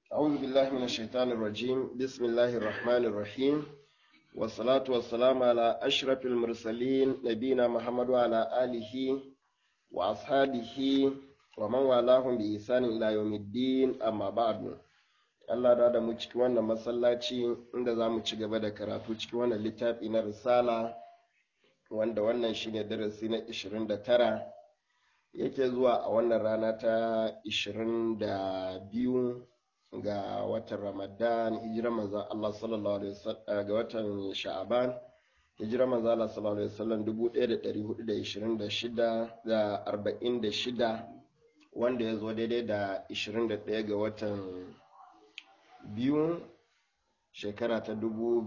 أعوذ بالله من الشيطان الرجيم بسم الله الرحمن الرحيم والصلاة والسلام على أشرف المرسلين نبينا محمد وعلى آله وأصحابه ومن والاهم بإحسان إلى يوم الدين أما بعد Allah da da mu cikin wannan masallaci inda za mu ci gaba da karatu cikin wannan littafi na risala wanda wannan shine darasi na 29 yake zuwa a wannan rana ta 22 ga watan ramadan hijirar manzan Allah sallallahu alaihi wasallam ga watan sha'aban hijirar manzan Allah sallallahu alaihi wasallam 1426 da 46 wanda ya zo daidai da 21 ga watan biyu shekara ta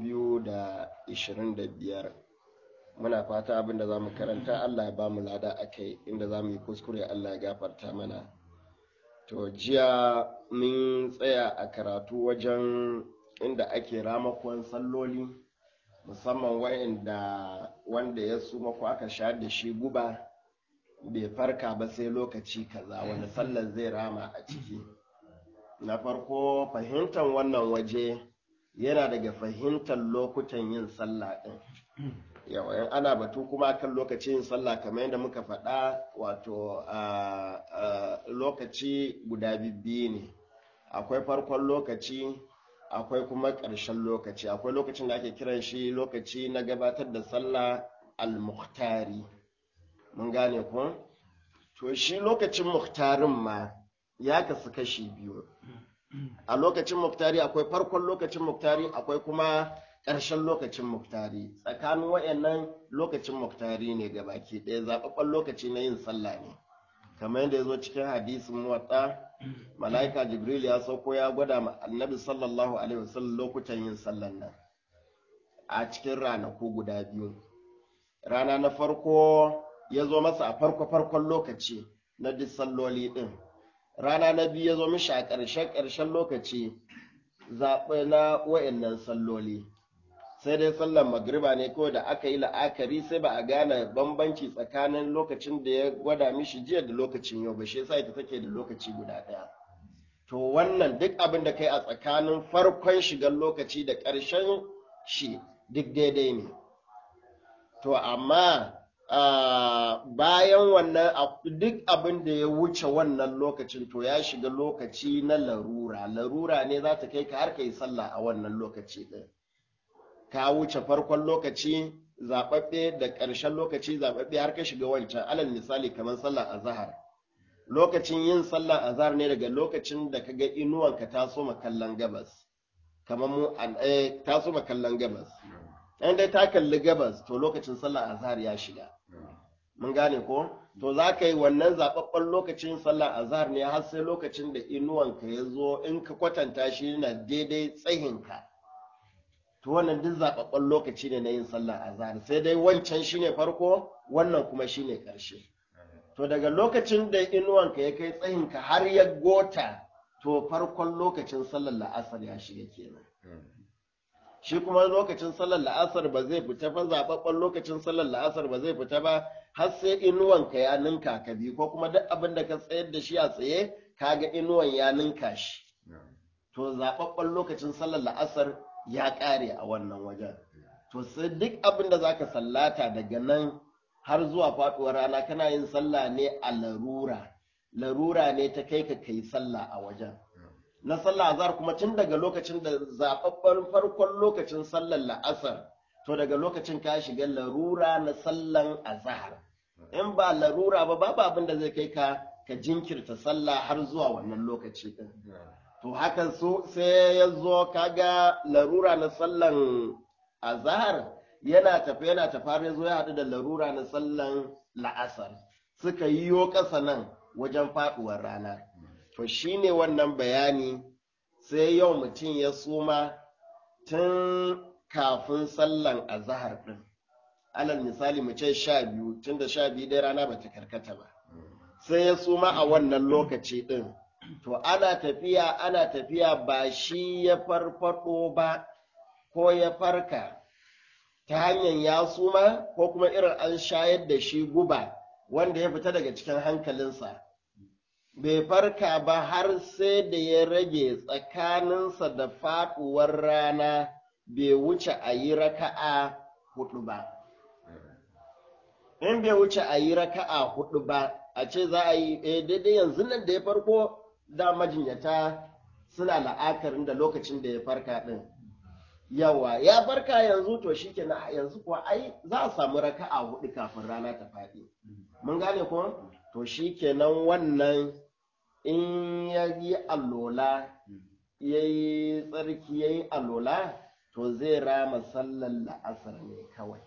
2025 muna fata abin da za mu karanta Allah ya ba mu lada a kai inda za mu yi kuskure Allah ya gafarta mana to jiya mun tsaya a karatu wajen inda ake ramakon salloli musamman wa'inda wanda ya suma ko aka sha da shi guba bai farka ba sai lokaci kaza wanda sallar zai rama a ciki na farko fahimtar wannan waje yana daga fahimtar lokutan yin sallah ɗin yawa ana batu kuma kan lokacin yin sallah kamar yadda muka faɗa wato lokaci guda biyu ne akwai farkon lokaci akwai kuma ƙarshen lokaci akwai lokacin da ake kiran shi lokaci na gabatar da sallah al-muhtari mun gane ku to shi lokacin muhtarin ma ya kasu kashi biyu a lokacin muktari akwai farkon lokacin muktari akwai kuma ƙarshen lokacin muktari tsakanin wayannan lokacin muktari ne ga baki ɗaya zaɓaɓɓen lokaci na yin sallah ne kamar yadda ya zo cikin hadisin muwatta mala'ika jibril ya sauko ya gwada ma annabi sallallahu alaihi wasallam lokutan yin sallan nan a cikin ranaku guda biyu rana na farko ya zo masa a farko farkon lokaci na duk salloli ɗin rana na biyu ya zo mishi a ƙarshen ƙarshen lokaci zaɓe na wa'annan salloli sai dai sallar magriba ne kawai da aka yi la'akari sai ba a gane bambanci tsakanin lokacin da ya gwada mishi jiya da lokacin yau ba shi yasa ita take da lokaci guda ɗaya to wannan duk abin da kai a tsakanin farkon shigar lokaci da ƙarshen shi duk daidai ne to amma Uh, bayan wannan duk abin da ya wuce wannan lokacin to ya shiga lokaci na larura larura ne za ta kai ka har ka yi sallah a wannan lokaci ɗin ka wuce farkon lokaci zaɓaɓɓe da ƙarshen lokaci zaɓaɓɓe har ka shiga wancan alal misali kamar sallah azhar lokacin yin sallah azhar ne daga lokacin da ka ga inuwanka ta so kallon gabas kamar mu eh, ta so kallon gabas in dai ta kalli gabas to lokacin sallah azhar ya shiga mun gane ko to za ka yi wannan zaɓaɓɓen lokacin sallah azhar ne har sai lokacin da inuwanka ya zo in ka kwatanta shi na daidai tsayinka to wannan duk zaɓaɓɓen lokaci ne na yin sallah azhar sai dai wancan shine farko wannan kuma shine ƙarshe to daga lokacin da inuwanka ya kai tsayinka har ya gota to farkon lokacin sallar la'asar ya shiga kenan shi kuma lokacin sallar la'asar ba zai fita ba zaɓaɓɓen lokacin sallar la'asar ba zai fita ba har sai inuwanka ya ninka ka bi ko kuma duk abin da ka tsayar da shi a tsaye kaga inuwan ya ninka shi to zaɓaɓɓen lokacin sallar la'asar ya ƙare a wannan wajen to sai duk abin da zaka sallata daga nan har zuwa faɗuwar rana kana yin sallah ne a larura larura ne ta kai ka kai sallah a wajen na sallah azhar kuma tun daga lokacin da zababben farkon lokacin sallar la'asar to daga lokacin ka shiga larura na sallan azhar in ba larura ba babu abin da zai kai ka ka jinkirta sallah har zuwa wannan lokaci din to hakan so sai ya zo kaga larura na sallan azhar yana tafi yana tafi ya zo ya haɗu da larura na sallan la'asar suka yiwo ƙasa nan wajen faɗuwar rana to shine wannan bayani sai yau mutum ya suma tun kafin sallan azahar ɗin alal misali mu ce sha biyu tun da sha biyu dai rana bata karkata ba sai ya suma a wannan lokaci ɗin to ana tafiya ana tafiya ba shi ya farfado ba ko ya farka ta hanyar ya suma ko kuma irin an shayar da shi guba wanda ya fita daga cikin hankalinsa bai farka ba har sai da ya rage tsakaninsa da faɗuwar rana bai wuce a yi raka'a hudu ba. In bai wuce a yi raka'a hudu ba, a ce za a yi eh, daidai yanzu nan da ya farko da majinyata suna la'akarin da lokacin da ya farka ɗin. Yawa, ya farka yanzu to shi yanzu kuwa ai za a samu raka'a hudu kafin rana ta faɗi. Mun gane ko? To shi kenan wannan in ya yi allola, ya yi tsarki ya yi allola, to zai rama sallar la'asar ne kawai.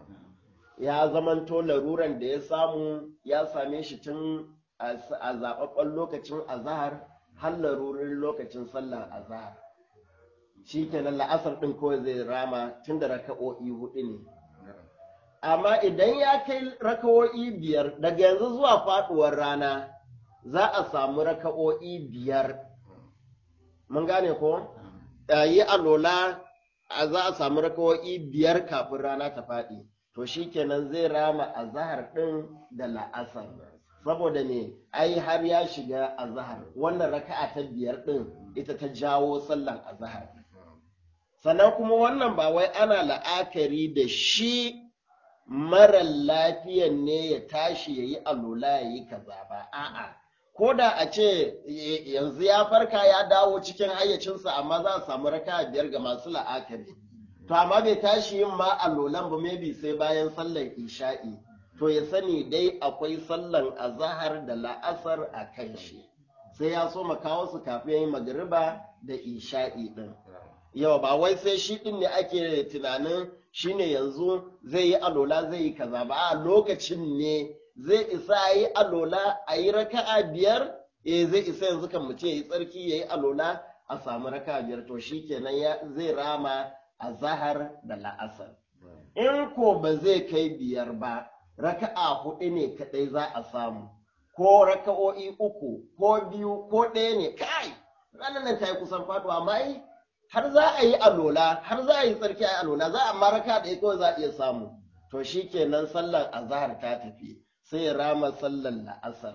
Ya zamanto laruran da ya samu ya same shi tun a zaɓaɓɓen lokacin azahar har larurin lokacin sallar azahar. Shi kenan la'asar ɗin kawai zai rama tun da raka'o'i huɗu ne. Amma idan ya kai raka'o'i biyar daga yanzu zuwa faɗuwar rana, za a samu raka'o'i biyar. Mun gane ko? Yi alola za a samu raka'o'i biyar kafin rana ta faɗi. To shi kenan zai rama azahar ɗin da la'asar. Saboda ne, ai har ya shiga azahar. Wannan raka'a ta biyar ɗin ita ta jawo sallan azahar. Sannan kuma wannan ba wai ana la'akari da shi marar lafiyan ne ya tashi ya yi alola ya yi kaza ba. A'a. ko da a ce yanzu ya farka ya dawo cikin hayyacinsa amma za a samu raka biyar ga masu la'akari to amma bai tashi yin ma allolan ba maybe sai bayan sallar isha'i to ya sani dai akwai sallan azahar da la'asar a kan shi sai ya so kawo su kafin yin magariba da isha'i din yau ba wai sai shi din ne ake tunanin shine yanzu zai yi alola zai yi kaza ba a lokacin ne zai isa a yi alola a yi raka'a biyar eh zai isa yanzu kan mutum ya yi tsarki ya yi alola a samu raka'a biyar to shi kenan zai rama a zahar da la'asar in ko ba zai kai biyar ba raka'a hudu ne kadai za a samu ko raka'o'i uku ko biyu ko ɗaya ne kai ranar nan ta yi kusan faduwa amma ai har za a yi alola har za a yi tsarki a yi alola za a ma raka ɗaya kawai za a iya samu to shi kenan sallar azahar ta tafi sai ya rama sallar la'asar.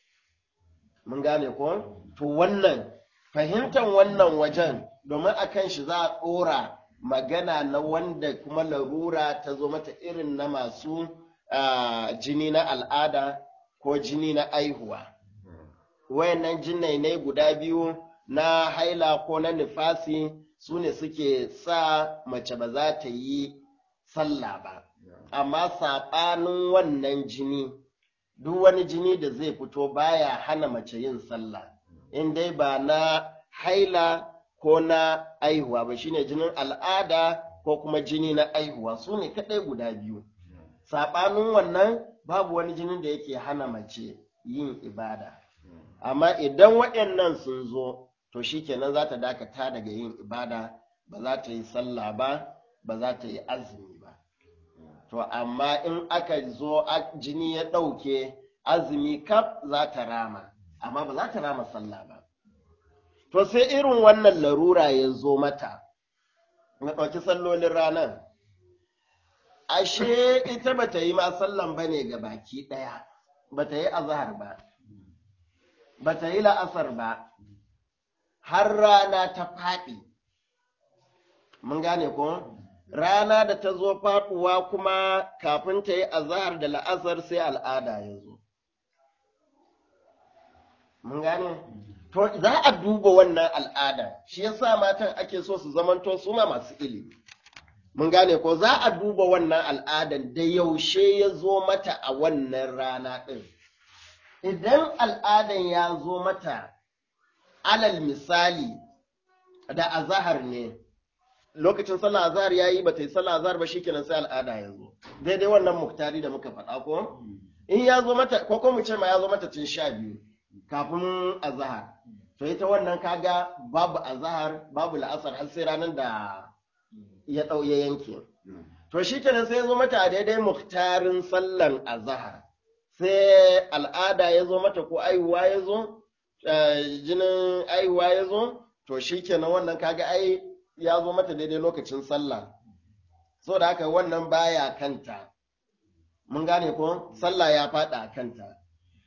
Mun gane ko? To wannan, fahimtar wannan wajen domin a kan shi za a ɗora magana na wanda kuma larura ta zo mata irin na masu jini na al'ada ko jini na aihuwa. Wayannan jinnai ne guda biyu na haila ko na nifasi su ne suke sa mace ba za ta yi sallah ba. Amma saɓanin wannan jini duk wani jini da zai fito baya hana mace yin sallah in dai ba na haila ko na aihuwa ba shine jinin al'ada ko kuma jini na aihuwa su ne kaɗai guda biyu saɓanin wannan babu wani jinin da yake hana mace yin ibada amma idan waɗannan sun zo to shikenan za ta dakata daga yin ibada ba za ta yi sallah ba ba za ta yi azumi ba to amma in aka zo jini ya ɗauke azumi kaf za ta rama amma ba za ta rama sallah ba to sai irin wannan larura ya zo mata na ɗauki sallolin ranar ashe ita ba ta yi ma sallan ba ne ga baki ɗaya ba ta yi azahar ba ba ta yi la'asar ba har rana ta faɗi mun gane ko? rana da ta zo faɗuwa kuma kafin ta yi azahar da la'asar sai al'ada ya zo. Mun gane? To, za a duba wannan al'ada, shi yasa matan ake so su zamanto su ma masu ilimi. Mun gane ko za a duba wannan al'adan da yaushe ya zo mata a wannan rana ɗin. Idan al'adan ya zo mata, alal misali, da azahar ne, lokacin sallah azhar yayi bata yi sallah azhar ba shikenan sai al'ada ya zo daidai wannan muktari da muka faɗa ko in ya zo mata ko ko mu ce ma ya zo mata tun sha biyu kafin azhar to ita wannan kaga babu azhar babu la'asar har sai ranar da ya ɗau ya yanke to shikenan sai ya zo mata a daidai muktarin sallan azhar sai al'ada ya zo mata ko aihuwa ya zo jinin aihuwa ya zo to shikenan wannan kaga ai ya zo mata daidai lokacin sallah so da haka wannan baya kanta mun gane ko sallah ya faɗa a kanta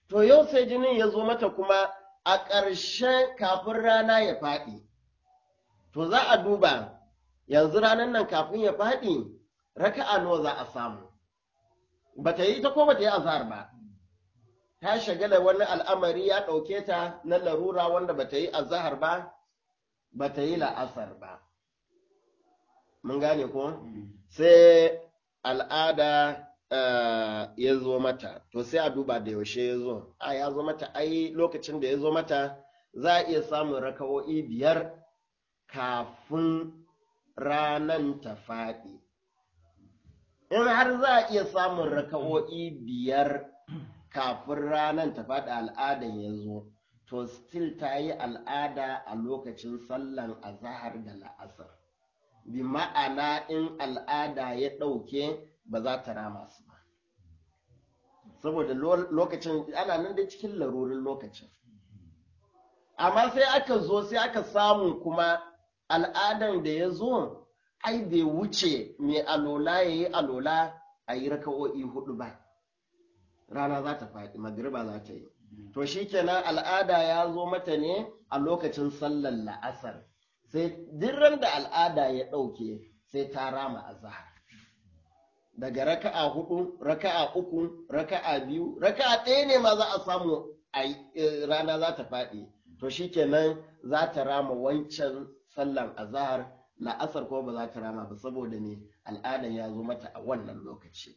to yau sai jinin ya zo mata kuma a ƙarshen kafin rana ya faɗi to za a duba yanzu ranar nan kafin ya faɗi raka'a nawa za a samu ba ta yi ta ko ba ta yi azhar ba ta shagala wani al'amari ya ɗauke ta na larura wanda ba ta yi azhar ba ba ta yi la'asar ba mun gane ko sai al'ada ya zo mata to sai a duba da yaushe ya zo a ya zo mata ai lokacin da ya zo mata za a iya samun raka'o'i biyar kafin ranan ta faɗi in har za a iya samun raka'o'i biyar kafin ranan ta faɗi al'adan ya zo to still ta yi al'ada a lokacin sallan azahar da la'asar bi ma'ana in al'ada ya ɗauke ba za ta rama su ba saboda lokacin ana nan da cikin larurin lokacin amma sai aka zo sai aka samu kuma al'adan da ya zo ai bai wuce mai alola ya yi alola a yi raka'o'i hudu ba rana za ta faɗi magriba za ta yi to shi kenan al'ada ya zo mata ne a lokacin sallar la'asar sai dirran da al'ada ya ɗauke sai ta rama azahar daga raka'a hudu raka'a uku raka'a biyu raka'a ɗaya ne ma za a samu a rana za ta faɗi to shikenan za ta rama wancan sallan azahar la'asar ko ba za ta rama ba saboda ne al'adan ya zo mata a wannan lokaci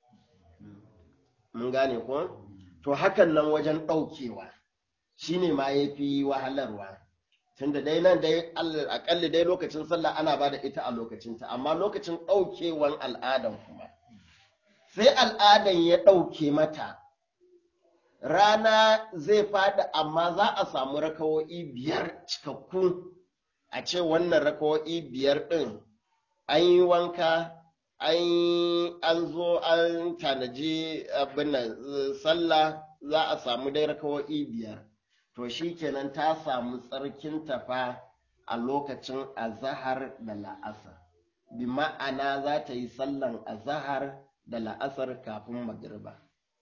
mun gane ko to hakan nan wajen ɗaukewa shine ma ya fi wahalarwa tunda dai nan dai akalli dai lokacin sallah ana ba da ita a lokacinta amma lokacin ɗaukewan al'adan kuma sai al'adan ya ɗauke mata rana zai faɗi amma za a samu rakawo'i biyar cikakku a ce wannan rakawo'i biyar ɗin an yi wanka an zo an tanaji abin sallah za a samu dai rakawo'i biyar to shi kenan ta samu tsarkin tafa a lokacin azahar da la'asar bi ma'ana za ta yi sallan azahar da la'asar kafin magriba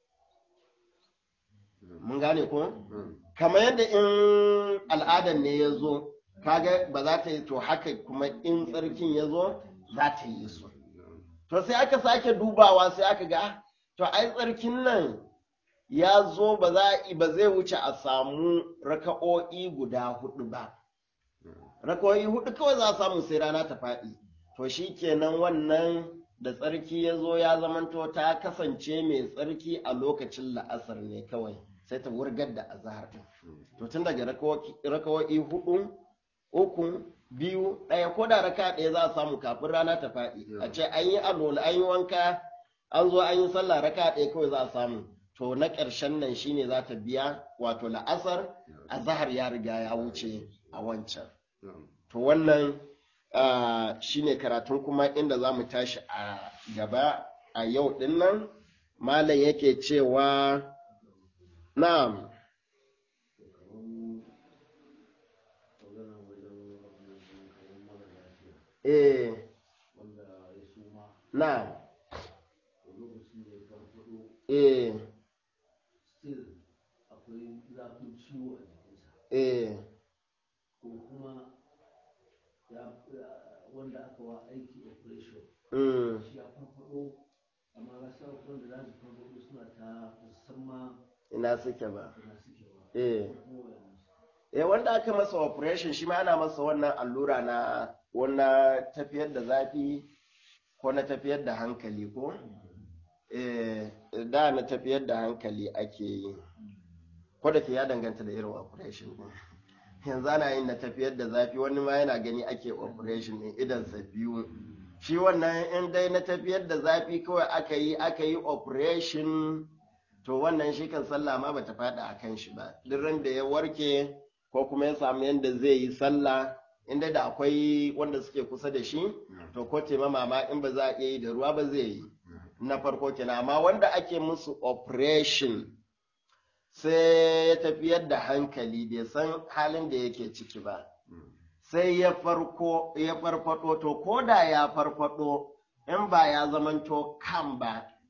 mun gane ko kamar yadda in al'adar ne ya zo kaga ba za ta yi to haka kuma in tsarkin ya zo za ta yi su to sai aka sake dubawa sai aka ga to ai tsarkin nan ya zo ba za ba zai wuce a samu raka'o'i guda hudu ba raka'o'i hudu kawai za a samu sai rana ta faɗi to shi kenan wannan da tsarki ya zo ya zamanto ta kasance mai tsarki a lokacin la'asar ne kawai sai ta wurgar da azahar ɗin to tun daga raka'o'i hudu uku biyu ɗaya ko da raka ɗaya za a samu kafin rana ta faɗi a ce an yi alola an yi wanka an zo an yi sallah raka ɗaya kawai za a samu to na ƙarshen nan shine za ta biya wato la'asar a zahar ya riga ya wuce a wancan to wannan shine karatun kuma inda za mu tashi a gaba a yau ɗin nan malam yake cewa na'am eh na'am eh still akwai zafin ciwo a jikinsa eh ko kuma wanda aka wa aiki operation mm, shi ya farfado amma ga sa wanda za su farfado suna ta musamman ina suke ba suna suke ba eh kuma wayansu eh wanda aka masa operation shi ma ana masa wannan allura na wannan tafiyar da zafi ko na tafiyar da hankali ko eh da na tafiyar da hankali ake yi ko da ke ya danganta da irin operation din yanzu ana yin na tafiyar da zafi wani ma yana gani ake operation din idansa biyu shi wannan in dai na tafiyar da zafi kawai aka yi aka yi operation to wannan shi kan sallah ma bata faɗa a kan shi ba duk ran da ya warke ko kuma ya samu yadda zai yi sallah inda da akwai wanda suke kusa da shi to ko taimama ma in ba za a iya yi da ruwa ba zai yi na farko kenan amma wanda ake musu operation sai ya tafiyar da hankali bai san halin da yake ciki ba sai ya farko ya farfado to ko da ya farfado in ba ya zamanto kan ba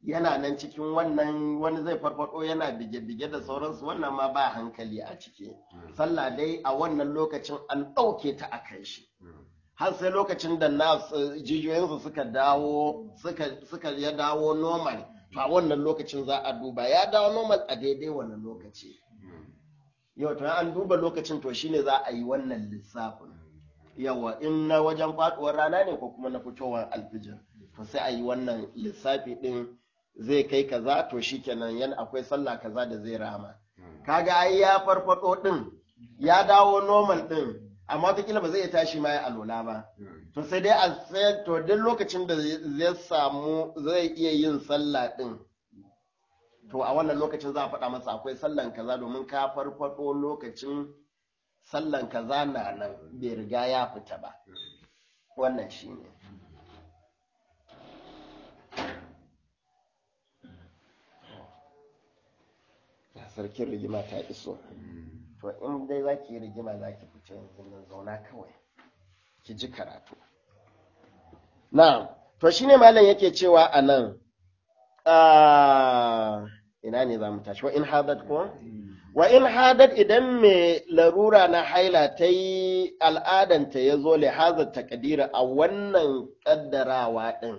yana nan cikin wannan wani zai farfado yana bige-bige da sauransu wannan ma ba hankali a ciki sallah dai a wannan lokacin an ɗauke ta a kan shi har sai lokacin da na jijiyoyinsu suka dawo suka ya dawo normal to a wannan lokacin za a duba ya dawo normal a daidai wannan lokaci yau to an duba lokacin to shine za a yi wannan lissafin yawa in na wajen faduwar rana ne ko kuma na fitowar alfijir to sai a yi wannan lissafi din zai kai kaza to shikenan yan akwai sallah kaza da zai rama kaga ai ya farfado din ya dawo normal din amma wataƙila ba zai iya tashi ma ya alola ba to sai dai a sai to duk lokacin da zai samu zai iya yin sallah din to a wannan lokacin za a faɗa masa akwai sallan kaza domin ka farfado lokacin sallan kaza na nan bai riga ya fita ba wannan shine sarkin rigima ta iso to in dai za ki yi rigima za ki fice yanzu nan zauna kawai ki ji karatu na to shine malam yake cewa a nan ina ne za mu tashi wa in hadat ko wa in hadat idan mai larura na haila ta yi al'adanta ya zo lihazar takadira a wannan kaddarawa ɗin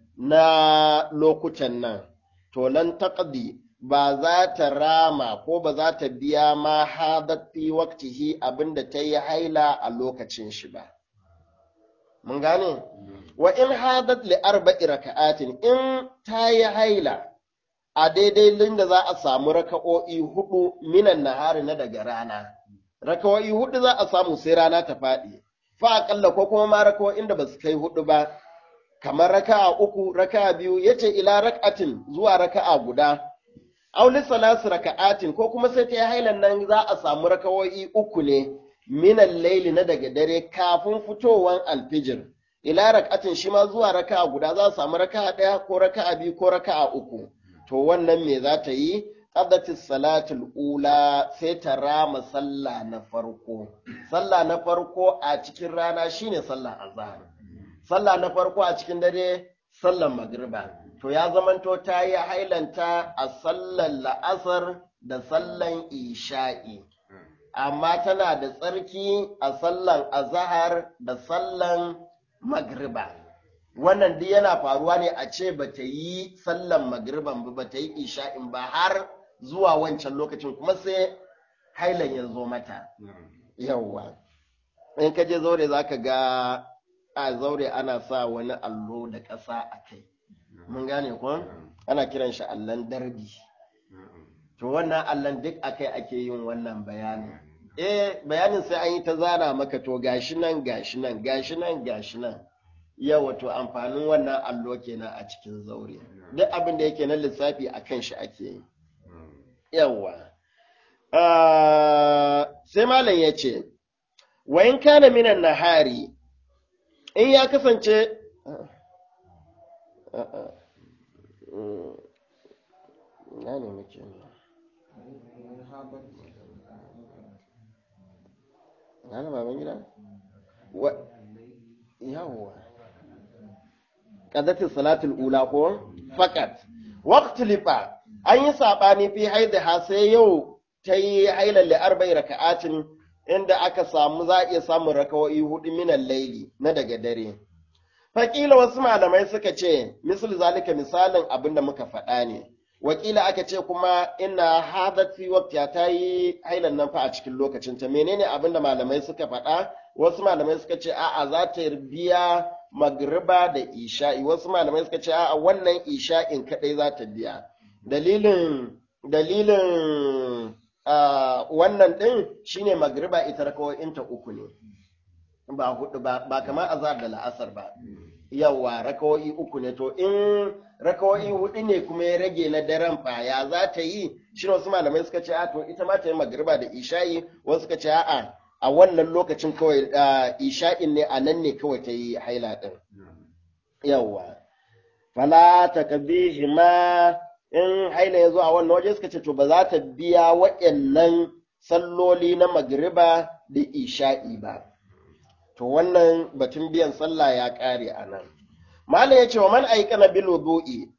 na lokutan nan to lan taqdi ba za ta rama ko ba za ta biya ma hadat fi waqtihi abinda ta yi haila a lokacin shi ba mun gane wa in hadat li arba'i raka'atin in ta yi haila a daidai linda za a samu raka'o'i hudu minan nahari na daga rana raka'o'i hudu za a samu sai rana ta faɗi fa aƙalla ko kuma ma raka'o'in da ba su kai hudu ba kamar raka'a uku raka'a biyu yace ila rak'atin zuwa raka'a guda auli salasu raka'atin ko kuma sai ta yi hailan nan za a samu raka'o'i uku ne minan laili na daga dare kafin fitowan alfijir ila rak'atin shi ma zuwa raka'a guda za a samu raka'a ɗaya ko raka'a biyu ko raka'a uku to wannan me za ta yi qadati salatul ula sai ta rama sallah na farko sallah na farko a cikin rana shine sallah azhar sallah na farko a cikin dare sallar magriba to ya zamanto ta yi hailanta a sallar la'asar da sallan isha'i amma tana da tsarki a sallan azahar da sallan magriba wannan duk yana faruwa ne a ce ba ta yi sallan magriban ba ba ta yi isha'in ba har zuwa wancan lokacin kuma sai hailan ya zo mata yawwa in ka je zaure za ka ga a zaure ana sa wani allo da ƙasa a kai mun gane ko ana kiran shi allon darbi to wannan allon duk akai ake yin wannan bayanin eh bayanin sai an yi ta zana maka to gashi nan gashi nan gashi nan gashi nan yawa to amfanin wannan allo kenan a cikin zaure duk abin da yake na lissafi a kan shi ake yi yawa sai malam ya ce wa in kana minan nahari in ya kasance na ne muke ne na baban gida yawwa qadati salatul ula ko fakat waqtu lifa an yi sabani fi haidha sai yau ta yi hailan li arba'i raka'atin inda aka samu za a iya samun rakawoyi hudu minan laili na daga dare Fakila wasu malamai suka ce, misal zalika misalin abin da muka faɗa ne, wakila aka ce kuma ina hadat fi waqtiya ta yi hailan nan fa a cikin lokacin ta menene abin da malamai suka faɗa wasu malamai suka ce a'a za ta biya magriba da isha'i wasu malamai suka ce a'a wannan isha'in kadai za ta biya dalilin dalilin wannan din shine magriba ita rakawoyin ta uku ne ba hudu ba ba kamar azhar da la'asar ba yawa rakawoyi uku ne to in rakawoyi hudu ne kuma ya rage na daren fa ya za ta yi shi wasu malamai suka ce a to ita ma ta yi magriba da isha'i wasu suka ce a'a a wannan lokacin kawai isha'in ne a nan ne kawai ta yi haila din yawa fala ta kabihi ma in haila ya zo a wannan waje suka ce to ba za ta biya waɗannan salloli na magriba da isha'i ba to wannan batun biyan sallah ya ƙare a nan. Malam ya ce wa man aikana bil wudu'i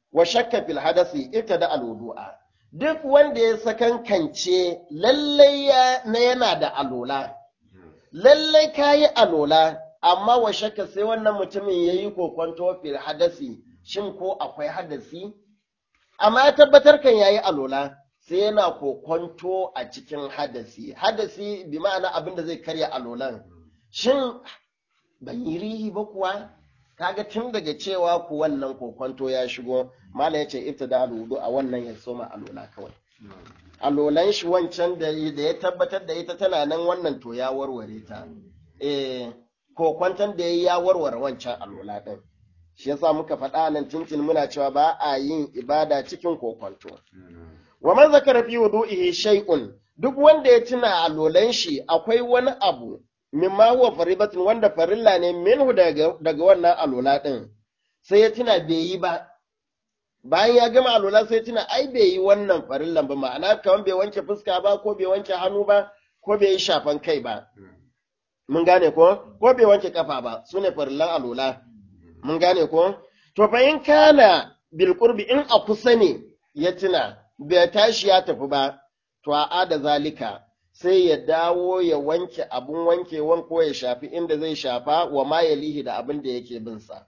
wa shakka fil hadasi ibtada al wudu'a duk wanda ya sakankance lallai ya na yana da alola lallai kayi alola amma wa shakka sai wannan mutumin yayi kokonto fil hadasi shin ko akwai hadasi amma ya tabbatar kan yayi alola sai yana kokonto a cikin hadasi hadasi bi ma'ana abin da zai karya alolan shin ban yi rihi ba kuwa kaga tun daga cewa ku wannan kokonto ya shigo mala ya ce ibtada alwudu a wannan ya soma alola kawai alolan shi wancan da da ya tabbatar da ita tana nan wannan to ya warware ta eh kokwanton da ya warware wancan alola din shi yasa muka faɗa nan tuntun muna cewa ba a yin ibada cikin kokwanto wa man zakara fi wudu'ihi shay'un duk wanda ya tuna alolan shi akwai wani abu mimma huwa faribatun wanda farilla ne minhu daga daga wannan alola din sai ya tuna bai yi ba bayan ya gama alola sai ya tuna ai bai yi wannan farillan ba ma'ana kamar bai wanke fuska ba ko bai wanke hannu ba ko bai yi shafan kai ba mun gane ko ko bai wanke kafa ba sune farillan alola mun gane ko to fa in kana bil qurbi in a kusa ne ya tuna bai tashi ya tafi ba to a ada zalika sai ya dawo ya wanke abun wankewan ko ya shafi inda zai shafa wa ma ya lihi da abin da yake bin sa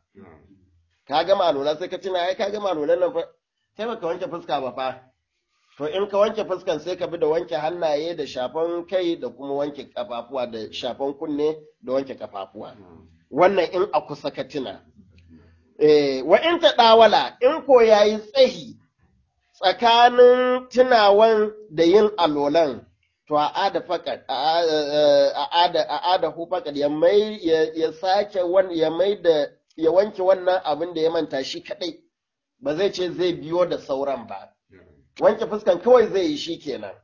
ka gama alola sai ka tuna ai ka gama alolan nan fa sai baka wanke fuska ba fa to in ka wanke fuskan sai ka bi da wanke hannaye da shafan kai da kuma wanke kafafuwa da shafan kunne da wanke kafafuwa wannan in a kusa ka tuna eh wa in ta dawala in ko yayi tsahi tsakanin tunawan da yin alolan to a ada fakat a ada a ada hu fakat ya mai ya sake ya mai da ya wanke wannan abin da ya manta shi kadai ba zai ce zai biyo da sauran ba wanke fuskan kawai zai yi shi kenan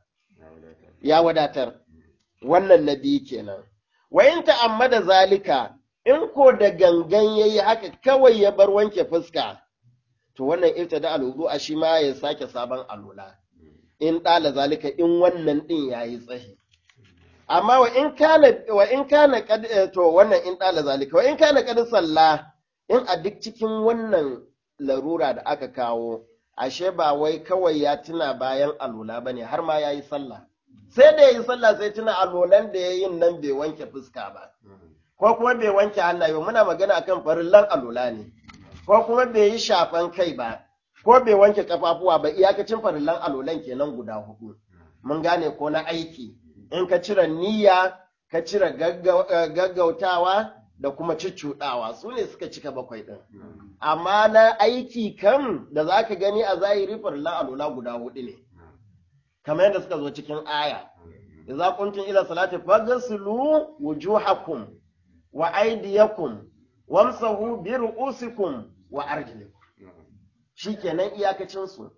ya wadatar wannan na biyu kenan wa in ta'ammada zalika in ko da gangan yayi haka kawai ya bar wanke fuska to wannan ibtada al a shi ma ya sake sabon alula in ɗala zalika in wannan ɗin ya yi tsahi. Amma wa in kana wa in kana to wannan in ɗala zalika wa in kana kad salla in a duk cikin wannan larura da aka kawo ashe ba wai kawai ya tuna bayan alula bane har ma ya yi sallah. Sai da ya yi sallah sai tuna alolan da ya yin nan bai wanke fuska ba. Ko kuma bai wanke hannaye ba muna magana akan farillan alula ne. Ko kuma bai yi shafan kai ba. ko bai wanke kafafuwa ba iyakacin farillan alolan kenan guda hudu mun gane ko na aiki in ka cire niyya ka cire gaggautawa da kuma ciccuɗawa su ne suka cika bakwai ɗin amma na aiki kan da za ka gani a zahiri farillan alola guda hudu ne kamar yadda suka zo cikin aya idza kuntum ila salati faghsilu wujuhakum wa aydiyakum wamsahu bi ru'usikum wa arjulikum shi kenan iyakacinsu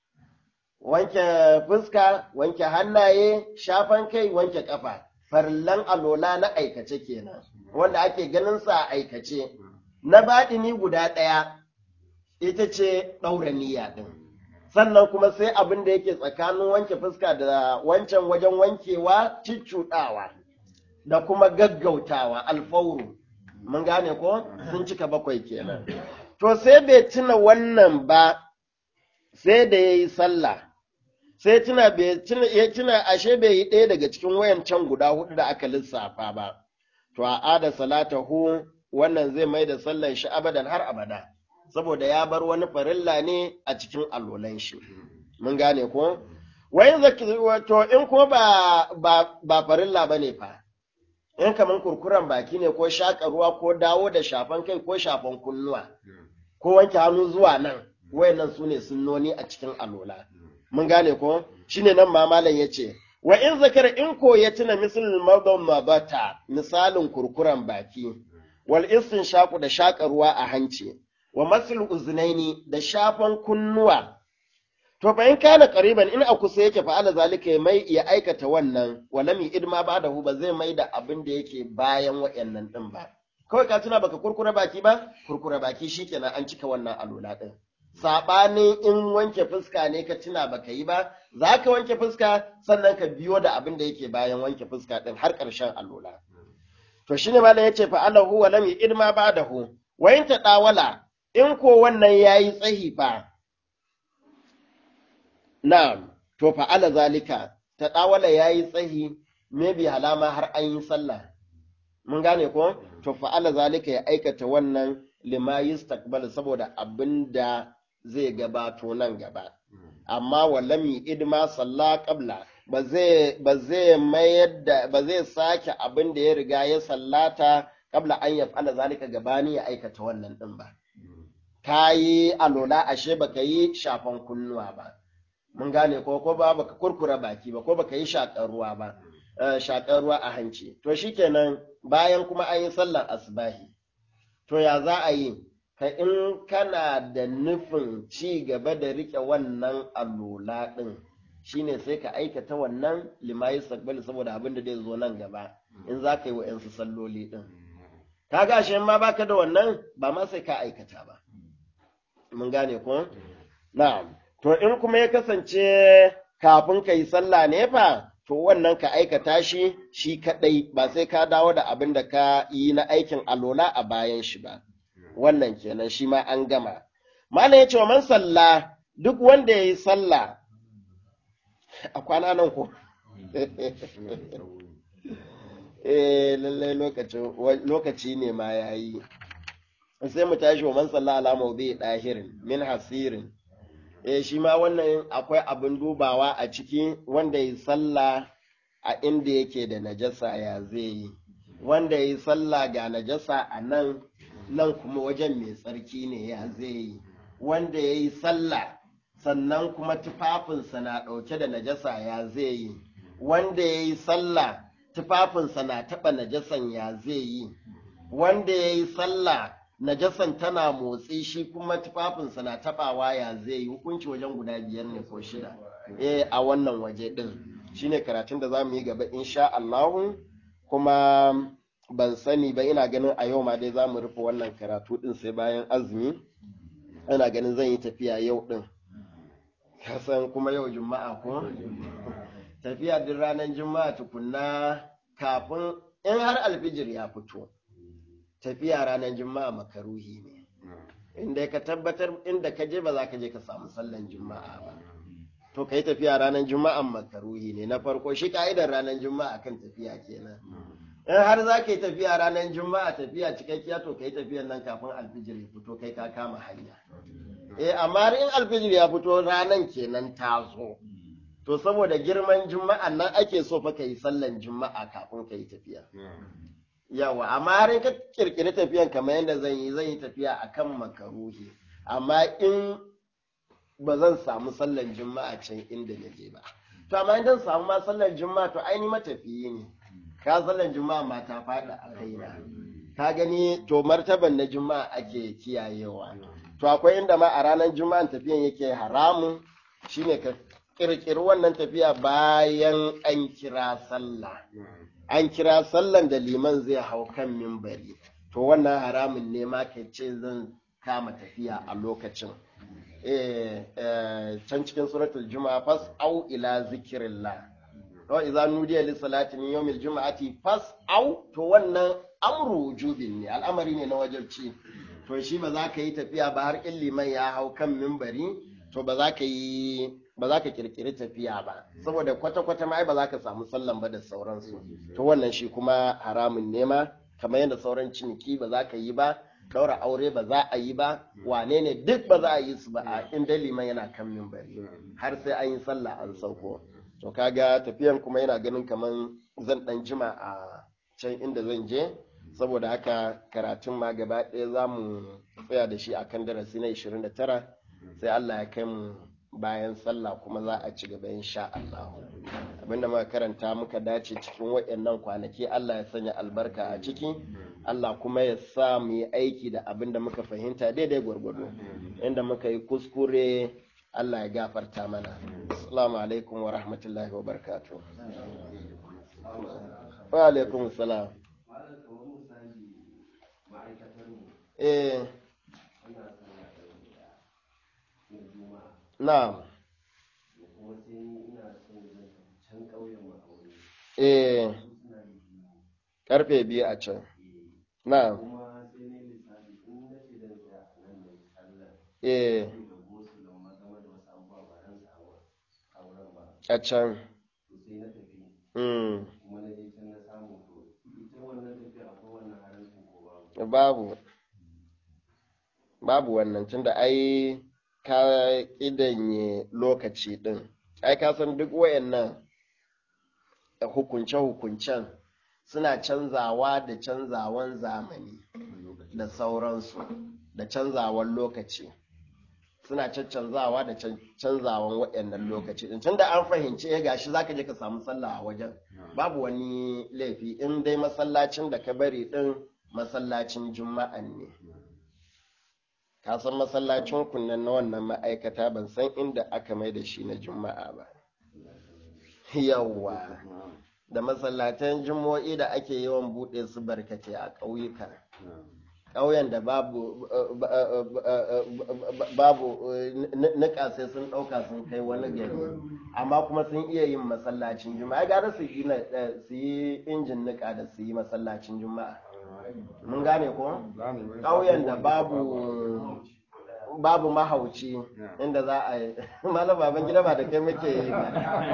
wanke fuska wanke hannaye shafan kai wanke kafa farlan alola na aikace kenan wanda ake ganin sa a aikace na baɗini guda ɗaya ita ce ɗaura niyya ɗin sannan kuma sai abin da yake tsakanin wanke fuska da wancan wajen wankewa ciccuɗawa da kuma gaggautawa alfauru mun gane ko sun cika bakwai kenan to sai bai tuna wannan ba sai da ya yi sallah sai tuna bai tuna ya tuna ashe bai yi ɗaya daga cikin wayancan guda hudu da aka lissafa ba to a ada salatahu wannan zai mai da sallan shi abadan har abada saboda ya bar wani farilla ne a cikin allolan shi mun gane ko wayin zaki to in ko ba ba ba farilla bane fa in kaman kurkuren baki ne ko shaƙa ruwa ko dawo da shafan kai ko shafan kunnuwa ko wanke hannu zuwa nan wayannan su ne sunnoni a cikin alola mun gane ko shine nan ma malam yace wa in zakara in ko ya tuna misalin mabdan mabata misalin kurkuren baki wal shaku da shaƙa ruwa a hanci wa masil uznaini da shafan kunnuwa to fa in kana qariban in a kusa yake fa'ala zalika ya mai ya aikata wannan walam idma ba da hu ba zai mai da abin da yake bayan wayannan din ba kawai ka tuna baka kurkura baki ba kurkura baki shikenan an cika wannan alola din sabanin in wanke fuska ne ka tuna baka yi ba za ka wanke fuska sannan ka biyo da abin da yake bayan wanke fuska din har ƙarshen alola to shine ma yace fa alahu wa lam idma ba'dahu wa in ta dawala in ko wannan yayi tsahi fa na'am to fa'ala zalika ta ɗawala ya yi tsahi maybe halama har an yi sallah mun gane ko to fa'ala zalika ya aikata wannan lima yustaqbal saboda abin da zai gabato nan gaba amma walami idma salla qabla ba zai ba zai mayar da ba zai sake abin da ya riga ya sallata qabla an yaf'ala zalika gabani ya aikata wannan din ba kayi alola ashe baka yi shafan kunnuwa ba mun gane ko ko ba baka kurkura baki ba ko baka yi shakar ruwa ba shakar ruwa a hanci to shikenan bayan kuma an yi sallar asbahi to ya za a yi ka in kana da nufin ci gaba da rike wannan alola din shine sai ka aikata wannan limayi sakbali saboda abin da zai zo nan gaba in za ka yi wa'yansu salloli din kaga shi ma baka da wannan ba ma sai ka aikata ba mun gane ko na'am to in kuma ya kasance kafin ka yi sallah ne fa to wannan ka aikata shi shi kadai ba sai ka dawo da abin da ka yi na aikin alola a bayan shi ba wannan kenan shi ma an gama malam ya ce wa man sallah duk wanda ya yi sallah a kwana nan ko eh lallai lokaci ne ma ya yi sai mu tashi wa man sallah ala mawdi dahirin min hasirin eh shi ma wannan akwai abin dubawa a ciki wanda yi sallah a inda yake da najasa ya zai yi wanda yi sallah ga najasa a nan nan kuma wajen mai tsarki ne ya zai yi wanda ya yi sallah sannan kuma tufafinsa na ɗauke da najasa ya zai yi wanda ya yi sallah tufafinsa na taɓa najasan ya zai yi wanda ya yi sallah najasan tana motsi shi kuma tufafinsa na taɓawa ya zai yi hukunci wajen guda biyar ne ko shida eh a wannan waje ɗin shine karatun da za mu yi gaba insha Allahu kuma ban sani ba ina ganin a yau ma dai za mu rufe wannan karatu ɗin sai bayan azumi ina ganin zan yi tafiya yau ɗin kasan kuma yau juma'a ko tafiya duk ranar juma'a tukunna kafin in har alfijir ya fito tafiya ranar juma'a makaruhi ne inda ka tabbatar inda ka je ba za ka je ka samu sallan juma'a ba to ka yi tafiya ranar juma'a makaruhi ne na farko shi ka'idar ranar juma'a kan tafiya kenan in har za ka yi tafiya ranar juma'a tafiya cikakkiya to ka yi tafiyan nan kafin alfijir ya fito kai ka kama hanya eh amma in alfijir ya fito ranan kenan ta zo to saboda girman juma'a nan ake so fa ka yi sallan juma'a kafin ka yi tafiya yawa amma har in ka kirkiri tafiyan kamar yadda zan yi zan yi tafiya akan makaruhi amma in ba zan samu sallan juma'a can inda na je ba to amma idan samu ma sallan juma'a to aini matafiyi ne ka sallan juma'a ma ta faɗa a kaina ka gani to martaban na juma'a ake kiyayewa to akwai inda ma a ranar juma'an tafiyan yake haramun shine ka kirkiri wannan tafiya bayan an kira sallah an kira sallan da liman zai hau kan mimbari to wannan haramun ne ma ka ce zan kama tafiya a lokacin can cikin suratul juma'a fas au ila zikirillah to idza nudiya lis salati min yawmil juma'ati fas au to wannan amru wujubin ne al'amari ne na wajibci to shi ba za ka yi tafiya ba har in liman ya hau kan mimbari to ba za ka yi ba za ka kirkiri tafiya ba saboda kwata-kwata ma ba za ka samu sallan ba da sauransu to wannan shi kuma haramun nema kamar yadda sauran ciniki ba za ka yi ba daura aure ba za a yi ba wane ne duk ba za a yi su ba a inda liman yana kan mimbari har sai an yi sallah an sauko to kaga tafiyan kuma yana ganin kamar zan dan jima a can inda zan je saboda haka karatun ma gaba ɗaya za mu tsaya da shi akan darasi na 29 sai Allah ya kai mu bayan sallah kuma za a ci gaba insha Allah abinda muka karanta muka dace cikin waɗannan kwanaki Allah ya sanya albarka a ciki Allah kuma ya sa mu yi aiki da abinda muka fahimta daidai gwargwado inda muka yi kuskure Allah ya gafarta mana assalamu alaikum wa rahmatullahi wa barakatuh wa alaikum salam eh Na'am. Eh. Karfe biyu a can. Na'am. Eh. a can sai na tafi mm. kuma na je can na samu to ita wannan tafiya akwai wannan haramcin ko babu babu babu wannan tunda ai ka ƙidanye lokaci ɗin ai ka san duk wayannan hukunce-hukuncen suna canzawa da canzawan zamani da sauransu da canzawan lokaci suna caccanzawa da can- canzawan waɗannan lokaci din tunda an fahimci ya gashi zaka je ka samu sallah a wajen babu wani laifi in dai masallacin da ka bari din masallacin juma'an ne ka san masallacin kunnan na wannan ma'aikata ban san inda aka mai da shi na juma'a ba yawwa da masallatan juma'o'i da ake yawan buɗe su barkace a ƙauyuka ƙauyen da babu babu nika sai sun ɗauka sun kai wani gari amma kuma sun iya yin masallacin juma'a gara su yi su yi injin nika da su yi masallacin juma'a mun gane ko ƙauyen da babu babu mahauci inda za a yi malam baban gida ba da kai muke yi ba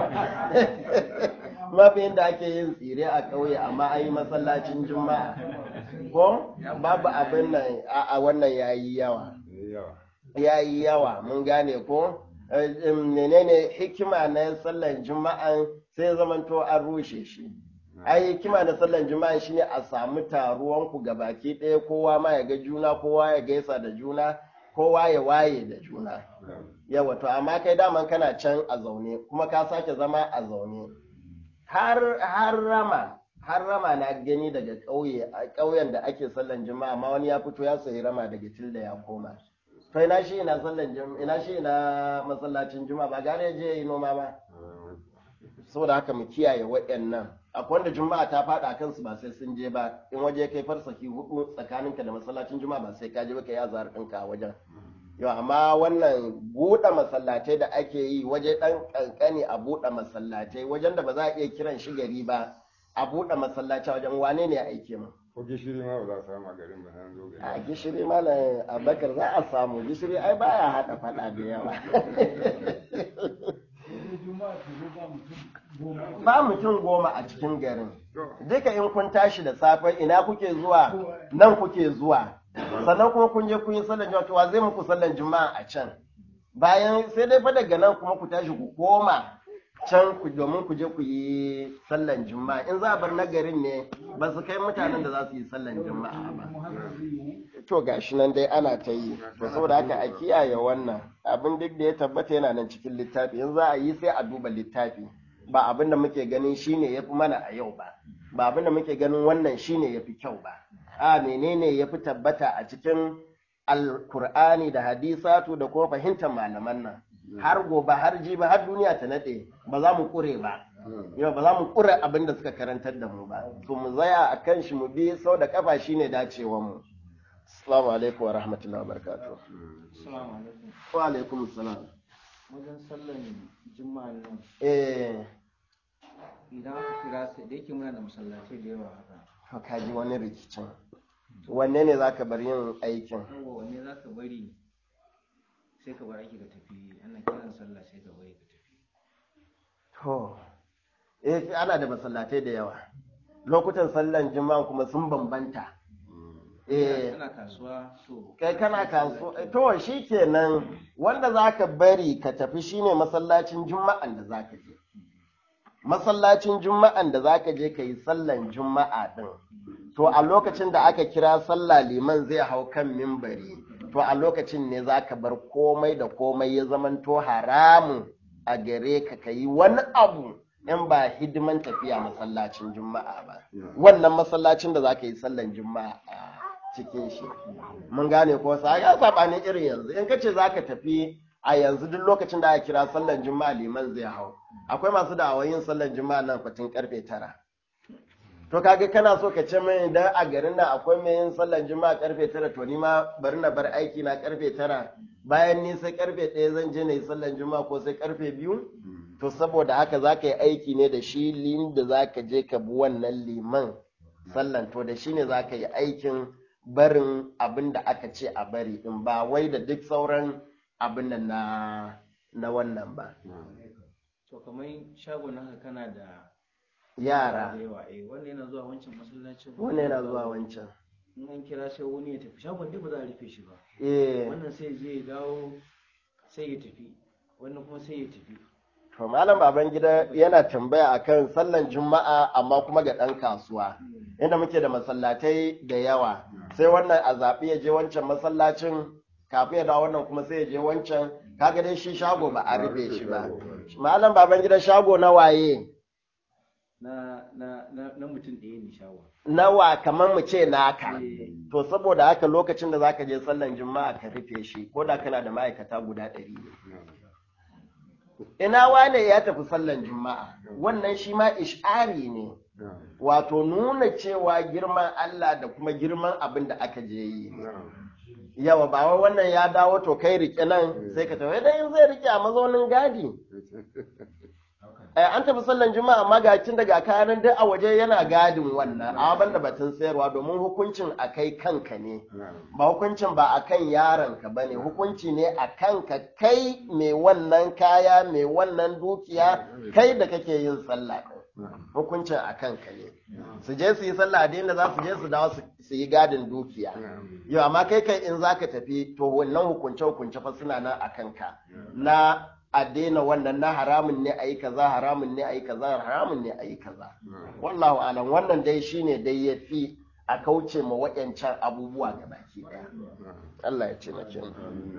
mafi inda ake yin tsire a ƙauye amma an yi masallacin juma'a ko babu abin nan a wannan yayi yawa yayi yawa mun gane ko menene hikima na sallan juma'a sai zamanto an rushe shi ai hikima na sallan juma'a shine a samu taruwan ku gabaki ɗaya kowa ma ya ga juna kowa ya gaisa da juna kowa ya waye da juna yawa to amma kai daman kana can a zaune kuma ka sake zama a zaune har har rama har rama na gani daga ƙauye a ƙauyen da ake sallan juma'a amma wani ya fito ya sayi rama daga tilda ya koma to ina shi ina sallan juma'a ina shi ina masallacin juma'a ba gare ya je yi noma ba saboda haka mu kiyaye waɗannan akwai wanda juma'a ta faɗa a kansu ba sai sun je ba in waje kai farsaki hudu tsakaninka da masallacin juma'a ba sai ka je ba ka yi azhar ɗinka a wajen yau amma wannan buɗe masallatai da ake yi waje ɗan ƙanƙani a buɗe masallatai wajen da ba za a iya kiran shi gari ba a buɗe masallaci wajen wane ne aike mu ko gishiri ma ba za a samu a garin ba an zo gari a gishiri malam abakar za a samu gishiri ai baya haɗa faɗa da yawa ba mutum goma a cikin garin duka in kun tashi da safe ina kuke zuwa nan kuke zuwa sannan kuma kun je kun yi sallan juma'a to wa zai muku sallan juma'a a can bayan sai dai fa daga nan kuma ku tashi ku koma can ku domin ku je ku yi sallan juma'a in za a bar nagarin ne ba su kai mutanen da za su yi sallan juma'a ba to gashi nan dai ana ta yi to saboda haka a kiyaye wannan abin duk da ya tabbata yana nan cikin littafi in za a yi sai a duba littafi ba abin da muke ganin shine yafi mana a yau ba ba abin da muke ganin wannan shine yafi kyau ba a menene yafi tabbata a cikin alkur'ani da hadisatu da kuma fahimtar malaman nan har gobe har jiba har duniya ta nade ba za mu kure ba yau ba za mu kure abin da suka karantar da mu ba to mu zaya a kan shi mu bi sau da kafa shine dacewar mu assalamu alaikum wa rahmatullahi wa barakatuh Assalamu alaikum. wa alaikum assalam Wajen sallan juma'a nan eh idan aka kira sai da yake muna da masallatai da yawa haka. to ka ji wani rikicin wanne ne zaka bar yin aikin Yawa wanne za ka bari sai ka bar aiki ka tafi ana kiran sallah sai ka bari ka tafi. to eh ana da masallatai da yawa lokutan sallan juma'a kuma sun bambanta eh Kana kasuwa so. kai kana kasuwa to shi kenan wanda zaka bari ka tafi shine masallacin juma'an da zaka je masallacin juma'an da zaka je ka yi sallan juma'a din to a lokacin da aka kira sallah liman zai hau kan mimbari to a lokacin ne zaka bar komai da komai ya zamanto haramun a gare ka ka yi wani abu in ba hidiman tafiya masallacin juma'a ba wannan masallacin da zaka yi sallan juma'a a cikin shi mun gane ko sa ya sabani irin yanzu in kace zaka tafi a yanzu duk lokacin da aka kira sallan juma'a liman zai hau akwai masu da'awar yin sallan juma'a nan fatin karfe tara to kaga kana so ka ce mai idan a garin nan akwai mai yin sallan juma'a karfe tara to ni ma bari na bar aiki na karfe tara bayan ni sai karfe ɗaya zan je na yi sallan juma'a ko sai karfe biyu to saboda haka za ka yi aiki ne da shi lin da za ka je ka bi wannan liman sallan to da shi ne za ka yi aikin barin abin da aka ce a bari in ba wai da duk sauran abin nan na na wannan ba to kamar shagon haka kana da yara da yawa eh wannan yana zuwa wancan masallacin wannan yana zuwa wancan in an kira sai wani ya tafi shagon dai ba za a rufe shi ba eh wannan sai zai dawo sai ya tafi wannan kuma sai ya tafi to malam baban gida yana tambaya akan sallan juma'a amma kuma ga ɗan kasuwa inda muke da masallatai da yawa sai wannan a zaɓi ya je wancan masallacin kafin ya dawo wannan kuma sai ya je wancan kaga dai shi shago ba a rufe shi ba malam baban gida shago na waye na na na, na mutum ɗaya ne shagon nawa kamar mu ce naka to saboda haka lokacin da zaka je sallan juma'a ka rufe shi ko da kana da ma'aikata guda ɗari ne ina wane ya tafi sallan juma'a wannan shi ma ish'ari ne wato nuna cewa girman Allah da kuma girman abin da aka je yi yawa ba wai wannan ya dawo to kai rike nan sai ka tafi dan zai rike a mazaunin gadi Eh, an tafi sallan juma'a amma ga cin daga kayan duk a waje yana gadin wannan a banda batun sayarwa domin hukuncin a kai kanka ne ba hukuncin ba a kan yaronka ba ne hukunci ne a kanka kai mai wannan kaya mai wannan dukiya kai da kake yin sallah ɗin. hukuncin a kanka ne su je su yi sallah da inda za su je su dawo su- su yi gadin dukiya yau amma kai kai in za ka tafi to wannan hukunce hukunce fa suna nan a kanka na a daina wannan na haramun ne a yi kaza haramun ne a yi kaza haramun ne a yi kaza wallahu alam wannan dai shine dai ya fi a kauce ma waɗancan abubuwa ga baki ɗaya Allah ya ce na kin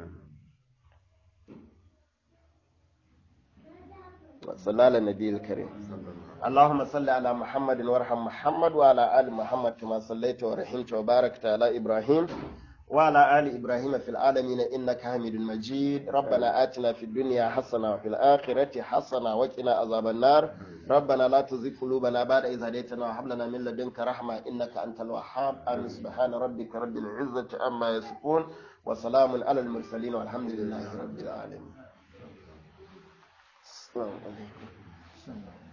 صلى على النبي الكريم اللهم صل على محمد وارحم محمد وعلى آل محمد كما صليت ورحمت وباركت على إبراهيم وعلى آل إبراهيم في العالمين إنك حميد مجيد ربنا آتنا في الدنيا حسنة وفي الآخرة حسنة وقنا عذاب النار ربنا لا تزغ قلوبنا بعد إذ هديتنا وهب لنا من لدنك رحمة إنك أنت الوهاب آمين سبحان ربك رب العزة عما يصفون وسلام على المرسلين والحمد لله رب العالمين السلام عليكم